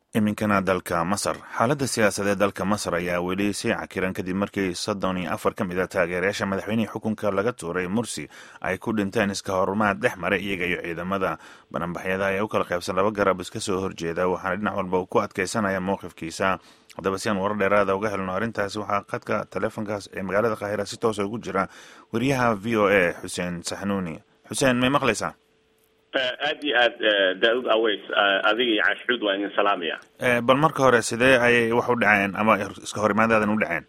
iminkana dalka masar xaaladda siyaasadeed dalka masar ayaa weli sii cakiran kadib markii soddon iyo afar ka mid a taageerayaasha madaxweynihii xukunka laga tuuray mursi ay ku dhinteen iska horumaad dhex maray iyaga iyo ciidamada bananbaxyada ee u kala qaybsan laba garab iska soo horjeeda waxaana dhinac walba uu ku adkeysanaya mowqifkiisa haddaba si aan warar dheeraada uga helno arrintaasi waxaa khadka taleefonkaas ee magaalada kaahira si toosa ugu jira wariyaha v o a xuseen saxnuuni xuseen may maqlaysaa aad iyo aad daauud aweys adiga iyo caashxuud waa idin salaamaya bal marka hore sidee ayay wax u dhaceen ama iska horimaadaadan u dhaceen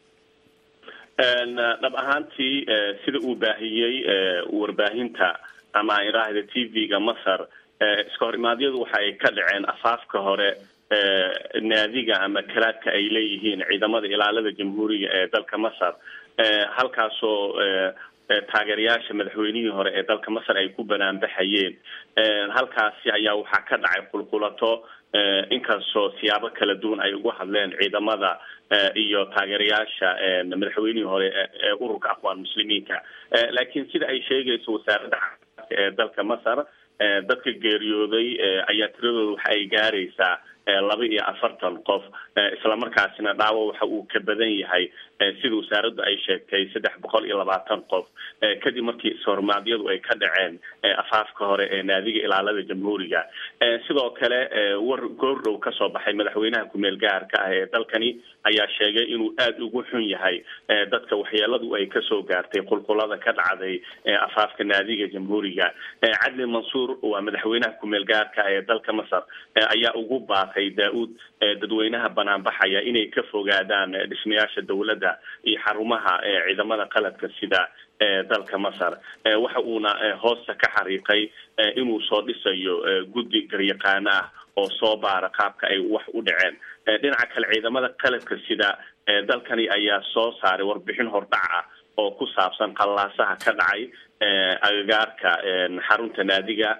dhab ahaantii sida uu baahiyey warbaahinta ama aan idhaahda t v-ga masar iska horimaadyadu waxa ay ka dhaceen afaafka hore naadiga ama kalaadka ay leeyihiin ciidamada ilaalada jamhuuriga ee dalka masar halkaasoo taageerayaasha madaxweynihii hore ee dalka masar ay ku banaanbaxayeen halkaasi ayaa waxaa ka dhacay qulqulato inkastoo siyaabo kala duwan ay uga hadleen ciidamada iyo taageerayaasha madaxweynihii hore ee ururka aqwaan muslimiinka laakiin sida ay sheegayso wasaaradda caafimaadka ee dalka masar dadka geeriyooday ayaa tiradooda waxa ay gaaraysaa laba iyo afartan qof islamarkaasina dhaawo waxa uu ka badan yahay sida wasaaraddu ay sheegtay saddex boqol iyo labaatan qof kadib markii ishormaadyadu ay ka dhaceen afaafka hore ee naadiga ilaalada jamhuuriga sidoo kale war goordhow kasoo baxay madaxweynaha ku-meel gaarka ah ee dalkani ayaa sheegay inuu aada ugu xun yahay dadka waxyeeladu ay kasoo gaartay qulqulada ka dhacday afaafka naadiga jamhuuriga cadli mansuur waa madaxweynaha ku-meel gaarka ah ee dalka masar ayaa ugu baaqay daa-uud dadweynaha banaanbaxaya inay ka fogaadaan dhismayaasha dowladda iyo xarumaha ciidamada qaladka sida dalka masar waxa uuna hoosta ka xariiqay inuu soo dhisayo guddi garyaqaano ah oo soo baara qaabka ay wax u dhaceen dhinaca kale ciidamada qaladka sida dalkani ayaa soo saaray warbixin hordhac ah oo ku saabsan qallaasaha ka dhacay agagaarka xarunta naadiga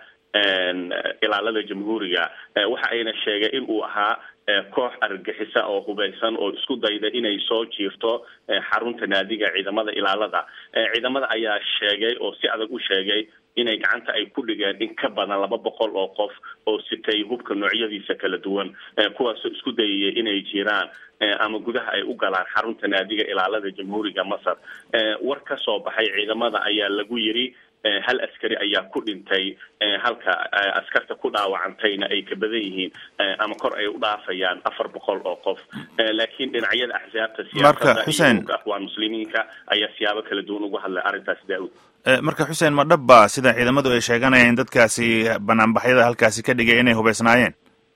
ilaalada jamhuuriga waxa ayna sheegay in uu ahaa koox argagixisa oo hubaysan oo isku dayda inay soo jiirto xarunta naadiga ciidamada ilaalada ciidamada ayaa sheegay oo si adag u sheegay inay gacanta ay ku dhigeen in ka badan laba boqol oo qof oo sitay hubka noocyadiisa kala duwan kuwaasoo isku dayaya inay jiraan ama gudaha ay u galaan xarunta naadiga ilaalada jamhuuriga masar war ka soo baxay ciidamada ayaa lagu yiri hal askari ayaa ku dhintay halka askarta ku dhaawacantayna ay ka badan yihiin ama kor ay u dhaafayaan afar boqol oo qof laakiin dhinacyada axsaabta siyaasadda iyo aqwaan muslimiinka ayaa siyaabo kala duwan uga hadlay arrintaas daa-ud marka xuseen ma dhabba sida ciidamadu ay sheeganayaan dadkaasi banaanbaxyada halkaasi ka dhigay inay hubaysnaayeen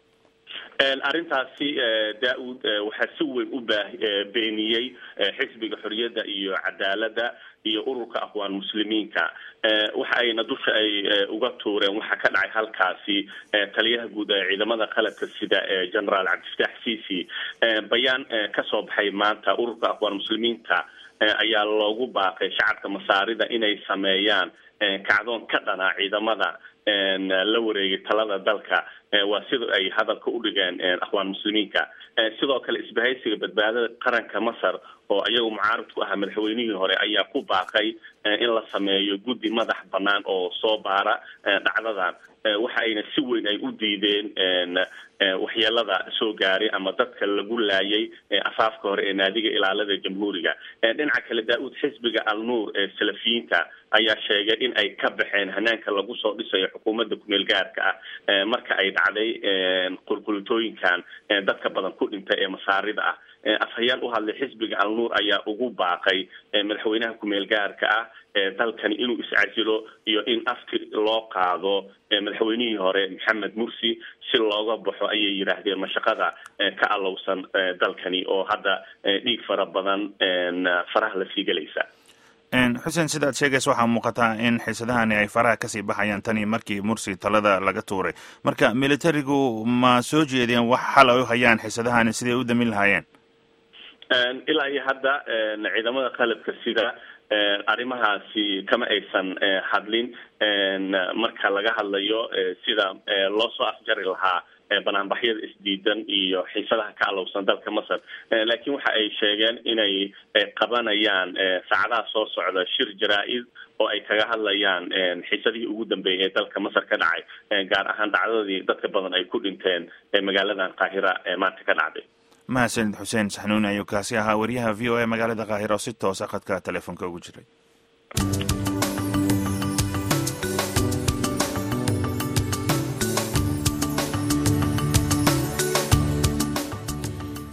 arrintaasi daa-uud waxaa si weyn u baa beeniyey xisbiga xoriyadda iyo cadaaladda iyo ururka aqwaan muslimiinka waxa ayna dusha ay uga tuureen waxaa ka dhacay halkaasi taliyaha guud ee ciidamada qaladka sida ee generaal cabdifataax cici bayaan kasoo baxay maanta ururka aqwaan muslimiinta ayaa loogu baaqay shacabka masaarida inay sameeyaan kacdoon ka dhana ciidamada la wareegay talada dalka waa sida ay hadalka u dhigeen aqwaan muslimiinka sidoo kale isbahaysiga badbaadada qaranka masar oo iyagu mucaarad ku ahaa madaxweynihii hore ayaa ku baaqay in la sameeyo guddi madax banaan oo soo baara dhacdadan waxa ayna si weyn ay u diideen waxyeelada soo gaaray ama dadka lagu laayay afaafka hore ee naadiga ilaalada jamhuuriga dhinaca kale daa-uud xisbiga al nuur ee salafiyiinta ayaa sheegay in ay ka baxeen hanaanka lagu soo dhisayo xukuumadda kumeel gaarka ah marka ay dhacday qulqulitooyinkan dadka badan ku dhintay ee masaarida ah afhayaan u hadlay xisbiga al nuur ayaa ugu baaqay madaxweynaha kumeel gaarka ah dalkani inuu iscasilo iyo in afti loo qaado madaxweynihii hore maxamed mursi si looga baxo ayay yidhaahdeen mashaqada ka alowsan dalkani oo hadda dhiig fara badan faraha lasii gelaysa xuseen sidaad sheegaysa waxaa muuqataa in xiisadahani ay faraha kasii baxayaan tani markii mursi talada laga tuuray marka militarigu ma soo jeedeen wax xal ay u hayaan xiisadahani siday u damin lahaayeen ilaa iyo hadda ciidamada qalabka sida arrimahaasi kama aysan hadlin marka laga hadlayo sida loo soo afjari lahaa banaanbaxyada isdiidan iyo xiisadaha ka alowsan dalka masar laakiin waxa ay sheegeen inay qabanayaan saacadaha soo socda shir jaraa-id oo ay kaga hadlayaan xiisadihii ugu dambeeyay ee dalka masar ka dhacay gaar ahaan dhacdadii dadka badan ay ku dhinteen magaaladan qaahira ee maanta ka dhacday mahadsanid xuseen saxnuuni ayuu kaasi ahaa wariyaha v o a magaalada kaahira oo si toosa khadka telefoonka ugu jiray